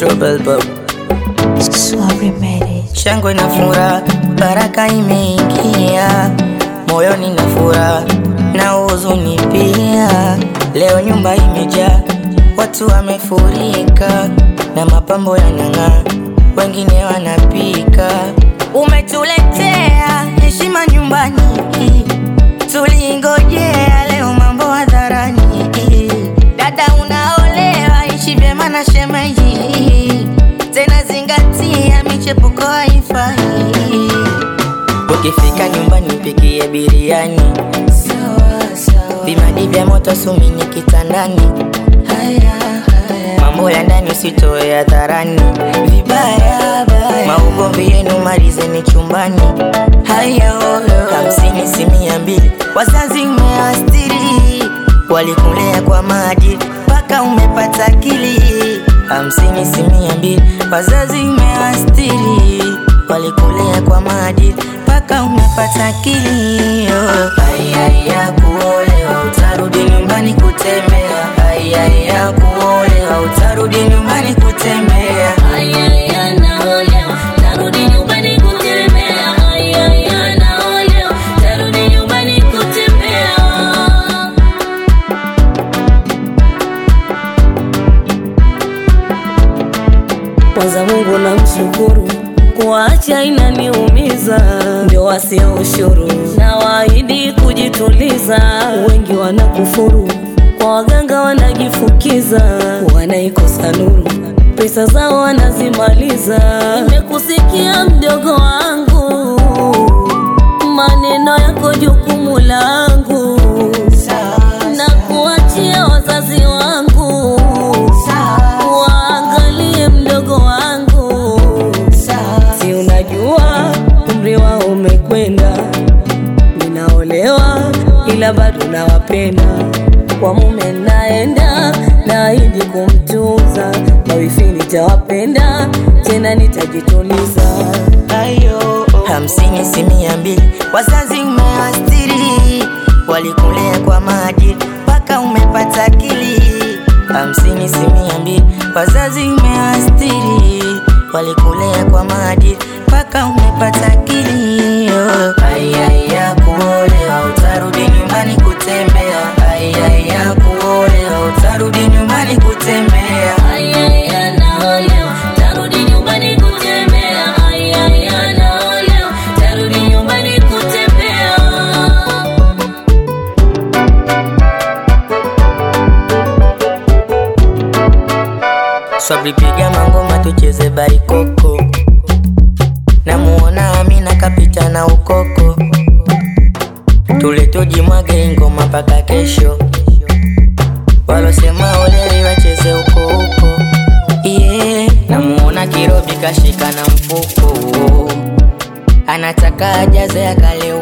Trouble Bob. Sorry marriage. Shangwe na furaha, baraka imeingia moyoni na furaha na huzuni pia. Leo nyumba imejaa, watu wamefurika na mapambo yanang'aa, wengine wanapika. Umetuletea heshima nyumbani, tulingojea leo mambo hadharani. Dada unaolewa, ishi vyema na shemeji, tena zingatia michepuko haifai. Ukifika nyumbani pikie biriani, vimadi vya moto sumini kitandani, mambo ya ndani usitoe hadharani, vibaya baya, maugomvi yenu malizeni chumbani. Haya oyo, hamsini si mia mbili, wazazi umeastiri, walikulea kwa maadili mpaka umepata akili. Hamsini si mia mbili, wazazi umeastiri, walikulea kwa maadili mpaka umepata akili. Oh. Ayaya kuolewa, utarudi nyumbani kutembea. Ayaya kuolewa, utarudi nyumbani kutembea. Ayaya naolewa, narudi nyumbani kutembea. Ayaya naolewa, narudi nyumbani kutembea. Kwanza Mungu namshukuru, kuacha inaniumiza, ndio wasio ushuru na waahidi kujituliza. Wengi wanakufuru, kwa waganga wanajifukiza, wanaikosa nuru, pesa zao wanazimaliza. Nimekusikia mdogo wangu, maneno yako jukumu langu, na kuachia wazazi wangu waangalie mdogo wangu, si unajua umri wao umekwenda, ninaolewa ila bado nawapenda. Kwa mume naenda, naahidi kumtunza, mawifi nitawapenda, tena nitajituliza. Ayo, hamsini si mia mbili, wazazi umeastiri, walikulea kwa maadili mpaka umepata akili. Hamsini si mia mbili, wazazi umeastiri, walikulea kwa maadili mpaka umepata akili. Oh. Ayaya kuolewa, utarudi nyumbani kutembea. Ayaya kuolewa, utarudi nyumbani kutembea. Ayaya naolewa, tarudi nyumbani kutembea. Ayaya naolewa, tarudi nyumbani kutembea. Swabri piga mangoma tucheze barikoko, namuona Amina kapita na ukoko, tule tujimwage ingoma mpaka kesho, walosema olewi wacheze huko huko. Yeah, namuona Kirobi kashika na mfuko, anataka ajaze akale